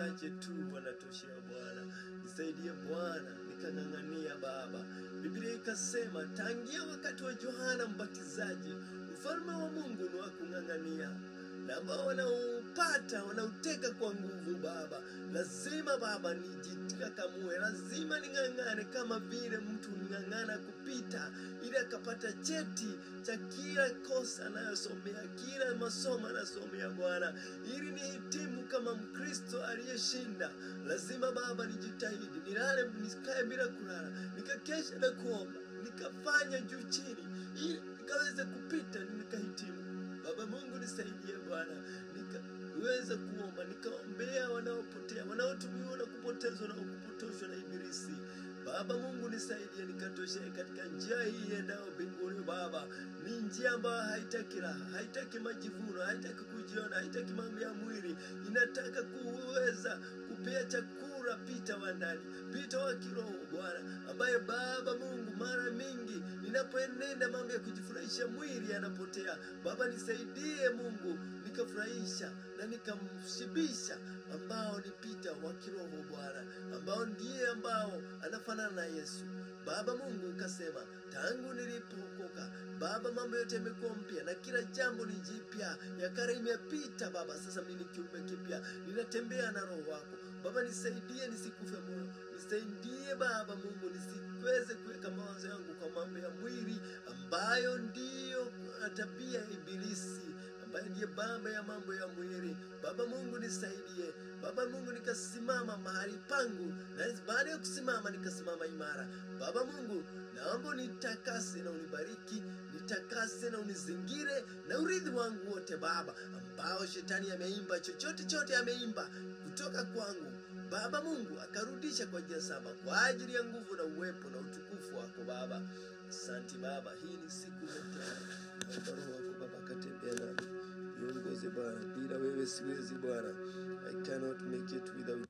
wachache tu wanatoshea Bwana. Nisaidie Bwana, nikang'ang'ania Baba. Biblia ikasema tangia wakati wa Yohana Mbatizaji, ufalme wa Mungu ni wa kung'ang'ania na ambao wanaupata wanauteka kwa nguvu Baba. Lazima Baba nijikakamue, lazima ning'ang'ane kama vile mtu ning'ang'ana kupita ili akapata cheti cha kila kosa anayosomea, kila masomo anasomea Bwana, ili nihitimu kama Mkristo aliyeshinda. Lazima Baba nijitahidi, nilale, nisikae bila kulala, nikakesha na kuomba, nikafanya juu chini, ili nikaweze kupita, nikahitimu. Baba Mungu nisaidie Bwana, nikaweza kuomba, nikaombea wanaopotea, wanaotumiwa na kupotezwa na kupotoshwa na Ibilisi. Baba Mungu nisaidie, nikatoshee katika njia hii endayo mbinguni. Baba, ni njia ambayo haitaki raha, haitaki majivuno, haitaki kujiona, haitaki mambo ya mwili, inataka kuweza kupea chakula Pita wa ndani, Pita wa kiroho Bwana, ambaye Baba Mungu, mara mingi ninapoenenda mambo ya kujifurahisha mwili yanapotea. Baba nisaidie Mungu, nikafurahisha na nikamshibisha ambao ni Pita wa kiroho Bwana, ambao ndiye ambao anafanana na Yesu. Baba Mungu ukasema tangu nilipookoka Baba, mambo yote yamekuwa mpya na kila jambo ni jipya, ya kale imepita Baba, sasa mimi ni kiumbe kipya, ninatembea na Roho wako Baba. Nisaidie nisikufe moyo, nisaidie Baba Mungu nisiweze kuweka mawazo yangu kwa mambo ya mwili ambayo ndiyo tabia ya Ibilisi ambaye ndiye baba ya mambo ya mwili. Baba Mungu nisaidie, Baba Mungu nikasimama mahali pangu, na baada ya kusimama nikasimama imara. Baba Mungu naomba unitakase na unibariki, nitakase na unizingire na urithi wangu wote Baba, ambao shetani ameimba, chochote chote ameimba kutoka kwangu Baba Mungu akarudisha kwa njia saba kwa ajili ya nguvu na uwepo na utukufu wako Baba. Asante Baba, hii ni siku tena, naomba Roho wako Baba akatembea nami, niongoze Bwana, bila wewe siwezi Bwana, I cannot make it without